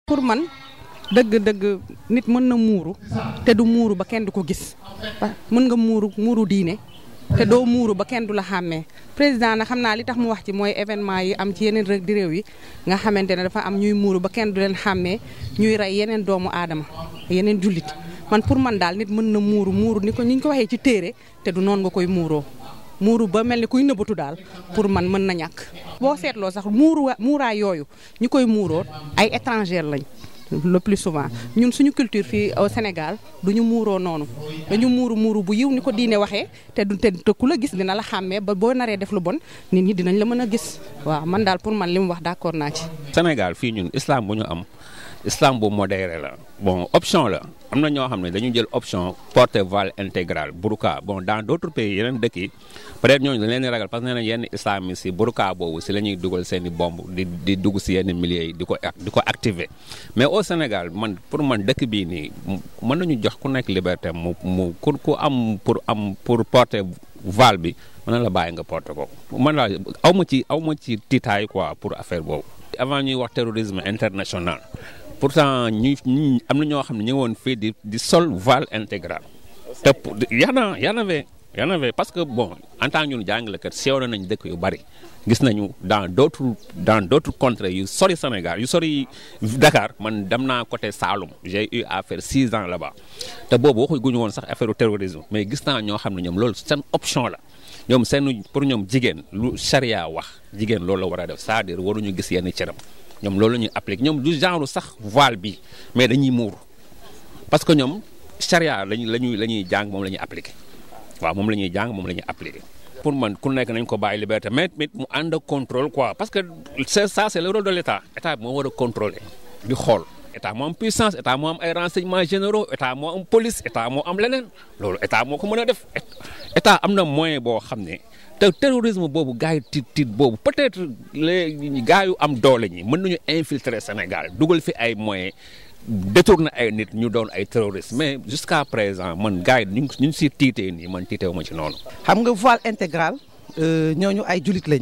pour man dëgg-dëgg nit mën na muuru te du muuru ba kenn du ko gis mën nga muuru muuru diine te doo muuru ba kenn du la xàmmee président na xam naa li tax mu wax ci mooy événement yi am ci yeneen rek di réew yi nga xamante ne dafa am ñuy muuru ba kenn du leen xàmmee ñuy rey yeneen doomu aadama yeneen jullit man pour man daal nit mën na muuru muuru ni ko ni ñu ko waxee ci téere te du noonu nga koy muuroo muuru ba mel ni kuy nëbbatu daal pour man mën na ñàkk. boo seetloo sax muuru muuraay yooyu ñu koy muuroo ay étranger lañ le plus souvent ñun suñu culture fii au Sénégal du ñu muuroo noonu dañu muuru muuru bu yiw ni ko diine waxee te du te ku la gis dina la xàmmee ba boo naree def lu bon nit ñi dinañ la mën a gis waaw man daal pour man li mu wax d'accord naa ci. Sénégal fii ñun islam bu ñu am islam bu modéré la bon option la am na ñoo xam ne dañu jël option porter voile intégral burqa bon dans d'autres pays yeneen dëkk yi peut-être ñooñu dañ leen di ragal parce que nee na yenn islamistes yi burqa boobu si la ñuy dugal seen i bomb di di dugg si yenn milieux yi di ko di ko activer mais au Sénégal man pour man dëkk bii nii mën nañu jox ku nekk liberté mu mu ku ku am pour am pour porter voile bi mën na la bàyyi nga porter ko man la aw ma ci aw ma ci tiitaay quoi pour affaire boobu avant ñuy wax terrorisme international pourtant ñu ñu am na ñoo xam ne ñu ngi woon fii di di sol voile intégral te yaa na yaa na fee yaa na fee parce que bon en tant que ñun jàngalekat seew nañ dëkk yu bari gis nañu dans d'autres dans d'autres contrées yu sori Sénégal yu sori Dakar man dem naa côté Saloum j'ai eu à faire six ans là-bas te boobu waxu guñu woon sax affaire terrorisme mais gis naa ñoo xam ne ñoom loolu seen option la ñoom seen pour ñoom jigéen lu charia wax jigéen loolu la war a def c'est-à-dire waruñu gis yenn cëram ñoom loolu la ñuy appliquer ñoom du genre sax voile bi mais dañuy muur parce que ñoom charia lañu lañuy la ñuy jàng moom la ñuy appliquer waaw moom la ñuy jàng moom la ñuy appliquer. pour man ku nekk nañ ko bàyyi liberté mais mais mu ànd ak contrôle quoi parce que c'est ça c'est le rôle de l'état état bi moo war a contrôler di xool état moo am puissance état moo am ay renseignements généraux état moo am police état moo am leneen loolu état moo ko mën a def état am na moyen boo xam ne. te terrorisme boobu gars yi tiit tiit boobu peut-être les gars yu am doole ñi mën nañu infiltrer Sénégal dugal fi ay moyens détourner ay nit ñu doon ay terroristes mais jusqu'à présent man gars yi ñu ngi ñu si tiitee nii man tiitewu ma ci noonu. xam nga voile intégral ñooñu ay julit lañ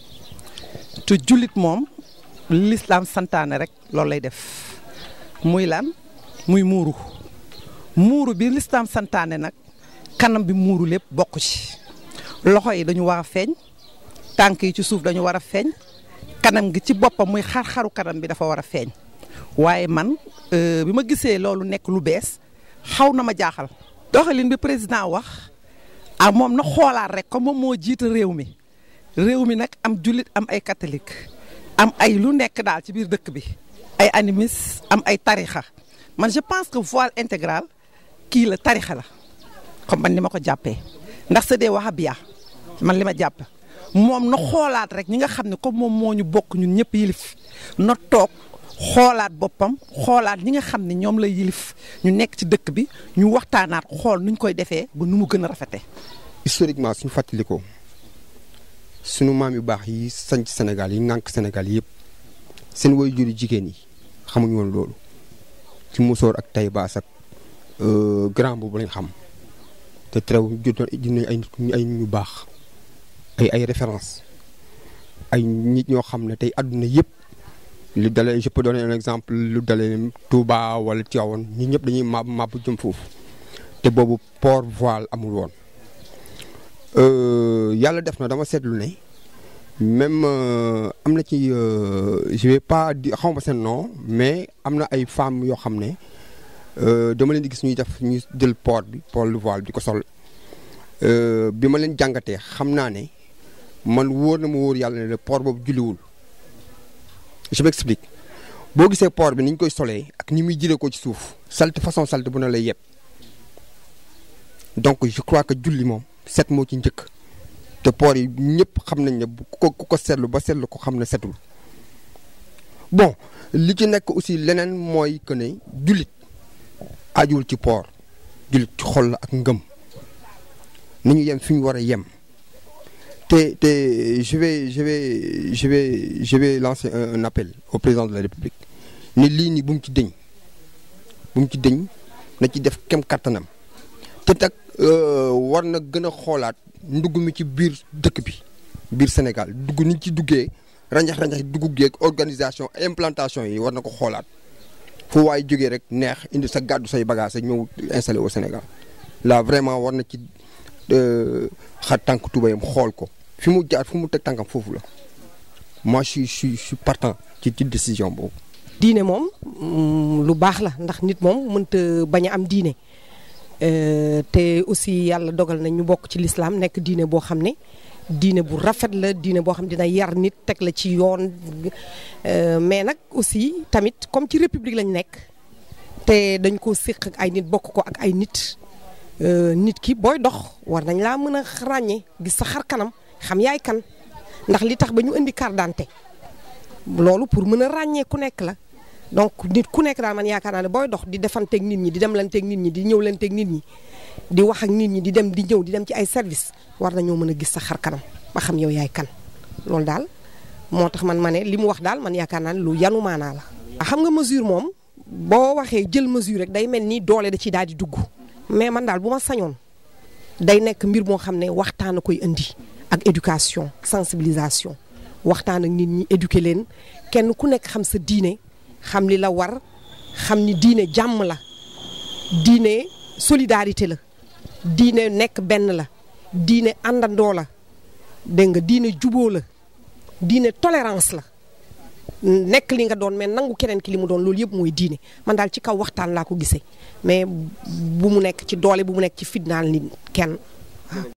te julit moom l'islam santaane rek loolu lay def muy lan muy muuru muuru bi l'islam santaane nag kanam bi muuru lépp bokk ci. loxo yi dañu war a feeñ tànk yi ci suuf dañu war a feeñ kanam gi ci boppam muy xar-xaru kanam bi dafa war a feeñ waaye man bi ma gisee loolu nekk lu bees xaw na ma jaaxal. doxalin bi président wax ah moom na xoolaat rek comme moom moo jiite réew mi réew mi nag am jullit am ay catholique am ay lu nekk daal ci biir dëkk bi ay animistes am ay tarixa man je pense que voile intégral kii la tarixa la comme man ni ma ko jàppee ndax c'est des wahhabiya man li ma jàpp moom na xoolaat rek ñi nga xam ne comme moom moo ñu bokk ñun ñëpp yilif na toog xoolaat boppam xoolaat ñi nga xam ne ñoom la yilif ñu nekk ci dëkk bi ñu waxtaanaat xool nuñ koy defee ba nu mu gën a rafete historiquement suñu fàttalikoo suñu maam yu baax yi sanc Sénégal yi ŋànk Sénégal yëpp seen waajur yu jigéen yi xamuñu woon loolu ci musóor ak tay baas ak grand boobu lañ xam te terew jot dinañ ay nit ay ñu baax ay ay référence ay nit ñoo xam ne tey àdduna yëpp lu dalee je peux donner un exemple lu dalee Touba wala Tivaouane ñi ñëpp dañuy mab mab jëm foofu te boobu port voile amul woon yàlla def na dama seetlu ne même am na ci je vais pas di xaw ma seen nom mais am na ay femmes yoo xam ne dama leen di gis ñuy def ñu jël port bi port le voile bi di ko sol bi ma leen jàngatee xam naa ne man wóor na ma wóor yàlla ne le port boobu julliwul je m'explique boo gisee port bi ni ñu koy solee ak ni muy jëlee ko ci suuf salte façon salte bu na lay yeb donc je crois que julli moom set moo ci njëkk te port yi ñëpp xam nañ ne ku ko ku ko seetlu ba seetlu ko xam ne setul bon li ci nekk aussi leneen mooy que ne jullit ajuwul ci port jullit ci xol la ak ngëm ni ñu yem fi ñu war a yem te te je vais je vais je vais je vais lancer un, un appel au président de la république ni lii nii bu mu ci dëñ bu mu ci dëñ na ci def kem kattanam te nag war na gën a xoolaat ndugg mi ci biir dëkk bi biir Sénégal dugg ni ci duggee ranjax ranjax dugg geeg organisation implantation yi war na ko xoolaat fu waay jógee rek neex indi sa gàddu say bagage ñëw installé au Sénégal là vraiment war na ci xar tànk tubayam xool ko fi mu jaar fu mu teg tànkam foofu la moi je suis je suis je suis partant ci ci décision boobu. diine moom lu baax la ndax nit moom mënta bañ a am diine te aussi yàlla dogal na ñu bokk ci lislaam nekk diine boo xam ne diine bu rafet la diine boo xam dina yar nit teg la ci yoon mais nag aussi tamit comme ci république lañ nekk te dañ ko séq ak ay nit bokk ko ak ay nit nit ki booy dox war nañ laa mën a ràññee gis sa xar kanam xam yaay kan ndax li tax ba ñu indi carte d'identité loolu pour mën a ràññee ku nekk la donc nit ku nekk daal man yaakaar naa ne booy dox di defanteeg nit ñi di demlanteeg nit ñi di ñëwlanteeg nit ñi di wax ak nit ñi di dem di ñëw di dem ci ay service war nañoo mën a gis sa xar kanam ba xam yow yaay kan loolu daal moo tax man ma ne li mu wax daal man yaakaar naa ne lu yanu maanaa la. xam nga mesure moom boo waxee jël mesure rek day mel ni doole da ci daal di dugg mais man daal bu ma sañoon day nekk mbir moo xam ne waxtaan a koy indi ak éducation sensibilisation waxtaan ak nit ñi éduquer leen kenn ku nekk xam sa diine. xam li la war xam ni diine jàmm la diine solidarité la diine nekk benn la diine àndandoo la dégg nga diine juboo la diine tolérance la nekk li nga doon mais nangu keneen ki li mu doon loolu yëpp mooy diine man daal ci kaw waxtaan laa ko gisee mais bu mu nekk ci doole bu mu nekk ci fitnaal nit kenn